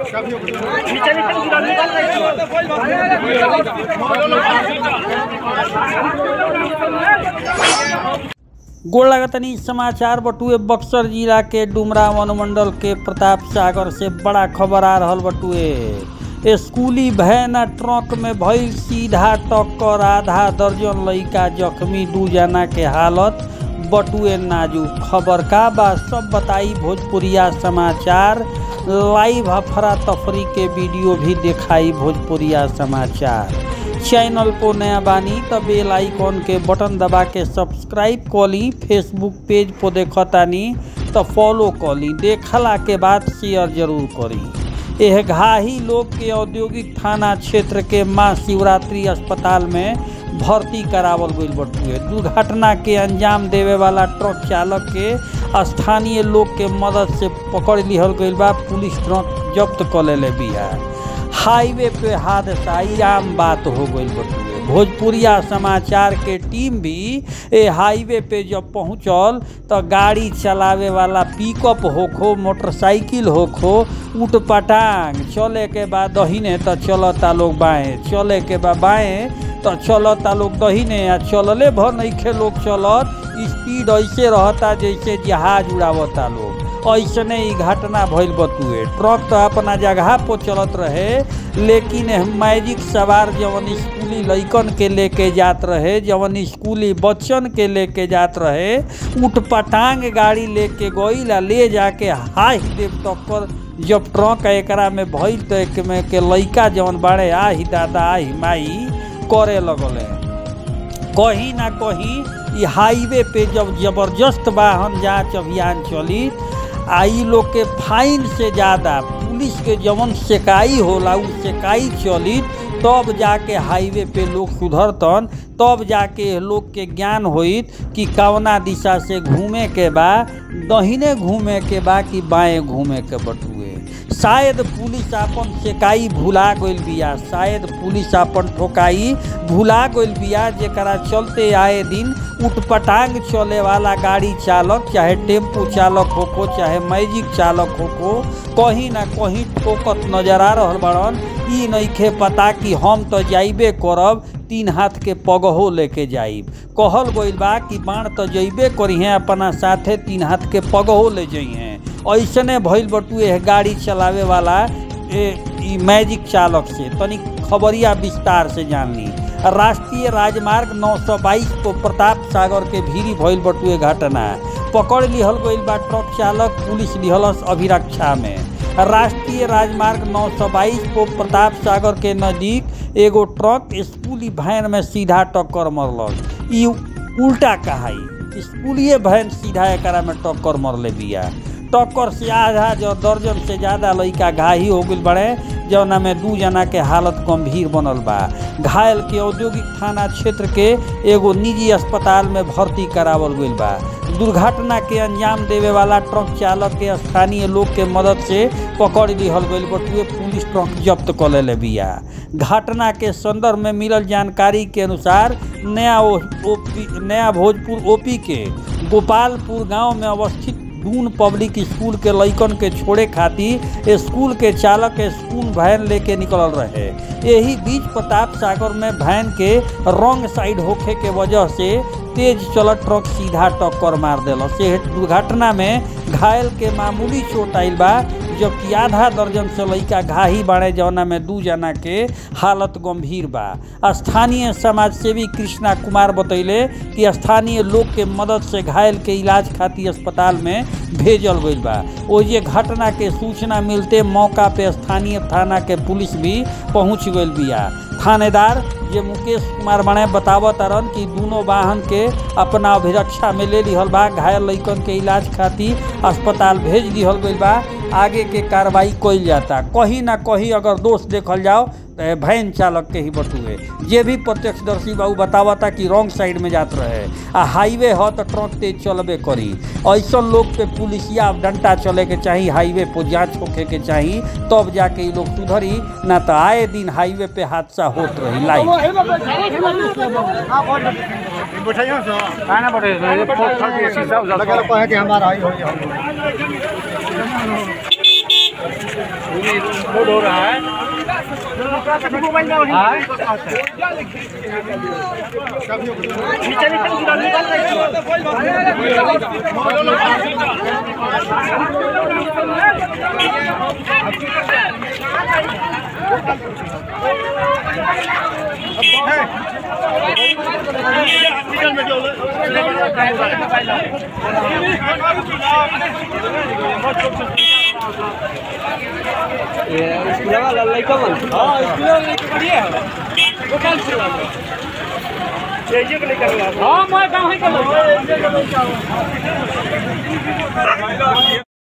गोड़ लगतनी समाचार बटुए बक्सर जिला के डुमरा वनमंडल के प्रताप सागर से बड़ा खबर आ रहल बटुए स्कूली वैन आ ट्रक में भइल सीधा टक्कर आधा दर्जन लइका जख्मी दू जना के हालत बटुए नाजुक खबर का बा सब बताई भोजपुरिया समाचार लाइव अफरा तफरी के वीडियो भी दिखाई भोजपुरिया समाचार चैनल को नया बानी त बेल आइकॉन के बटन दबा के सब्सक्राइब कली फेसबुक पेज पर देखतानी त फॉलो कली देखला के बाद शेयर जरूर करी यह घाही लोग के औद्योगिक थाना क्षेत्र के माँ शिवरात्रि अस्पताल में भर्ती करावल गईल बटुए दुर्घटना के अंजाम देवे वाला ट्रक चालक के स्थानीय लोग के मदद से पकड़ लिहल गईल बा पुलिस ट्रक जब्त कर लेले बिया हाईवे पे हादसा ई आम बात हो गई बटुए भोजपुरिया समाचार के टीम भी ए हाईवे पे जब पहुंचल तो गाड़ी चलावे वाला पिकअप होखो मोटरसाइकिल होखो उठ पटांग चले के बाद दहिने तो चलता लोग बाएं चले के बाद बाएं तो चलता लोग दहिने आ चलले भर नइखे लोग चलत स्पीड ऐसे रहता जैसे जहाज उड़ावता लोग ऐसने ही घटना भइल बतुए ट्रक तो अपना जगह पर चलत रहे लेकिन मैजिक सवार जवन स्कूली लइकन के लेके जात रहे जवन स्कूली बच्चन के लेके जात रहे उठ पटांग गाड़ी लेके गईल आ ले जाके हाई देव टक्कर जब ट्रक एकरा में भइल तो एक में के लइका जवन बाड़े आही दादा आही माई करे लगले कहीं ना कहीं ई हाईवे पे जब जबरदस्त वाहन जांच अभियान चली आ ई लोग के फाइन से ज़्यादा पुलिस के जवन सेकाई होला उ सेकाई चली तब जाके हाईवे पे लोग सुधरतन तब जाके लोग के ज्ञान होइत कि कवना दिशा से घूमे के बा दहिने घूमे के बा कि बाएं घूमे के बटुए शायद पुलिस आपन सेकाई भुला गइल बिया शायद पुलिस आपन ठोकाई भुला गइल बिया जेकरा चलते आए दिन उठपटांग चले वाला गाड़ी चालक चाहे टेम्पू चालक होको चाहे मैजिक चालक होको कहीं ना कहीं ठोकत नजर आ रहल बड़न ई नइखे पता कि हम तो जाइबे करब तीन हाथ के पगहो लेके जाइब कहल गइल बा कि बाण तो जइबे करिहे अपना साथे तीन हाथ के पगहो ले जइहे ऐसने भइल बटुए गाड़ी चलावे वाला ए ई मैजिक चालक से तनी खबरिया विस्तार से जान ली राष्ट्रीय राजमार्ग 922 को प्रताप सागर के भीरी भइल बटुए घटना पकड़ लिहल गइल बा ट्रक चालक पुलिस लिहलस अभिरक्षा में राष्ट्रीय राजमार्ग 922 को प्रताप सागर के नजदीक एगो ट्रक स्कूली वैन में सीधा टक्कर मरलक ई उल्टा कहाई स्कूलिए वैन सीधा एकरा में टक्कर मरले बिया टक्कर से आधा जो दर्जन से ज़्यादा लड़का घाही हो गई बड़े जौना में दू जना के हालत गंभीर बनल बा घायल के औद्योगिक थाना क्षेत्र के एगो निजी अस्पताल में भर्ती करावल गईल बा दुर्घटना के अंजाम देवे वाला ट्रक चालक के स्थानीय लोग के मदद से पकड़ लिहल गईल बटुए पुलिस ट्रक जब्त कर लेले बिया घटना के संदर्भ में मिलल जानकारी के अनुसार नया ओ, ओपी नया भोजपुर ओपी के गोपालपुर गांव में अवस्थित दून पब्लिक स्कूल के लइकन के छोड़े खातिर स्कूल के चालक स्कूल वैन लेके निकलल रहे यही बीच प्रताप सागर में वैन के रॉन्ग साइड होखे के वजह से तेज चलत ट्रक सीधा टक्कर मार दिलस से दुर्घटना में घायल के मामूली चोट आइल बा जबकि आधा दर्जन से लइका घाही बाड़े जौना में दू जना के हालत गंभीर बा स्थानीय समाजसेवी कृष्णा कुमार बतैले कि स्थानीय लोग के मदद से घायल के इलाज खातिर अस्पताल में भेजल गईल बा ओजे घटना के सूचना मिलते मौका पे स्थानीय थाना के पुलिस भी पहुंच गईल बिया थानेदार जे मुकेश कुमार बने बतावत रन कि दोनों वाहन के अपना अभिरक्षा में ले लिहल बा घायल लइकन के इलाज खातिर अस्पताल भेज दिहल गईल बा आगे के कार्रवाई कइल जाता कहीं ना कहीं अगर दोष देखल जाओ तो वैन चालक के ही बटुए जे भी प्रत्यक्षदर्शी बाबू बतावता कि रॉन्ग साइड में जात रहे आ हाईवे ह तो ट्रक तेज चलबे करी ऐसा लोग पे पुलिसिया डंटा चले के चाही हाईवे पर जांच होखे के चाही तब जाके ये लोग सुधरी ना तो आए दिन हाईवे पे हादसा होत रही लाइव बैठाइए सर खाना पड़ेगा शीशा उसा लगे लोग कहे कि हमारा आई हो लोड हो रहा है हाँ मैं गाँव ही के लोग